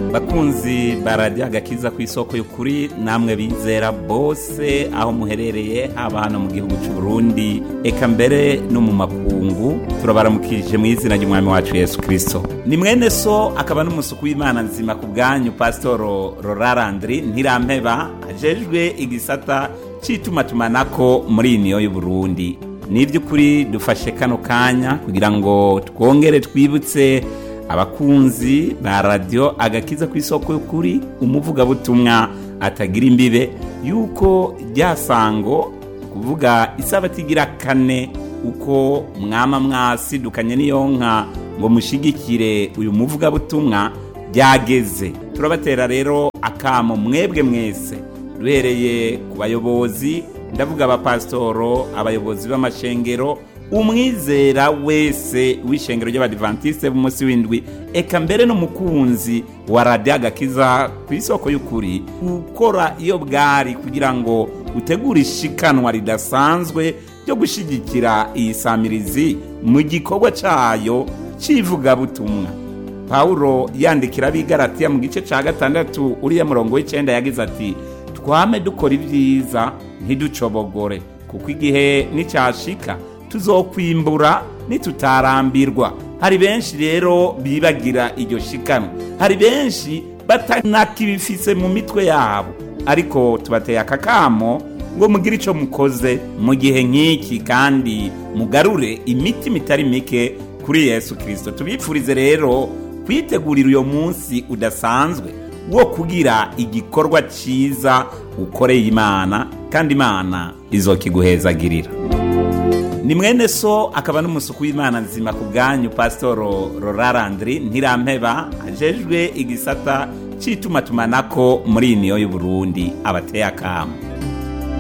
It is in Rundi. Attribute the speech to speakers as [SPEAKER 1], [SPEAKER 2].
[SPEAKER 1] bakunzi bararya agakiza ku isoko y'ukuri namwe bizera bose aho muherereye haba hano mu gihugu cy'u Burundi eka mbere no mu makungu turabaramukije mu izina ry'umwami wacu Yesu Kristo ni mwene so akaba n'umusuku w'Imana nzima ku bwanyu Pasitoro Rorarandri Ntirampeba ajejwe igisata cy'itumatumanako muri iyi niyo y'u Burundi ni iby'ukuri dufashe kano kanya kugira ngo twongere twibutse abakunzi ba radiyo agakiza ku isoko y'ukuri umuvugabutumwa atagira imbibe yuko ryasango kuvuga isabati igira kane uko mwama mwasidukanye n'iyo nka ngo mushigikire uyu muvugabutumwa byageze turabatera rero akamo mwebwe mwese duhereye ku bayobozi ndavuga abapasitoro abayobozi b'amashengero umwizera wese w'ishengero ry'abadivantisite b'umunsi w'indwi eka mbere n'umukunzi wa radiyo agakiza ku isoko y'ukuri gukora iyo bwari kugira ngo utegure ishikanwa ridasanzwe ryo gushyigikira iyi samirizi mu gikorwa cyayo cy'ivugabutumwa pawulo yandikira abigaratiya mu gice cya gatandatu uriya murongo w'icyenda yagize ati twame dukora ibyiza ntiducobogore kuko igihe n'icyashika tuzokwimbura nitutarambirwa hari benshi rero bibagira iryo shikano hari benshi batanakibifise mu mitwe yabo ariko tubateye akakamo ngo mugire icyo mukoze mu gihe nk'iki kandi mugarure imitima itari mike kuri yesu kirisito tubipfurize rero kwitegurira uyo munsi udasanzwe wo kugira igikorwa cyiza ukoreye imana kandi imana izokiguhezagirira ni mwene so akaba n'umusuku w'imana nzima ku bwanyu pasitoro rorarandri ntirampeba ajejwe igisata cy'itumatumanako muri iyi niyo y'u Burundi abateye akamu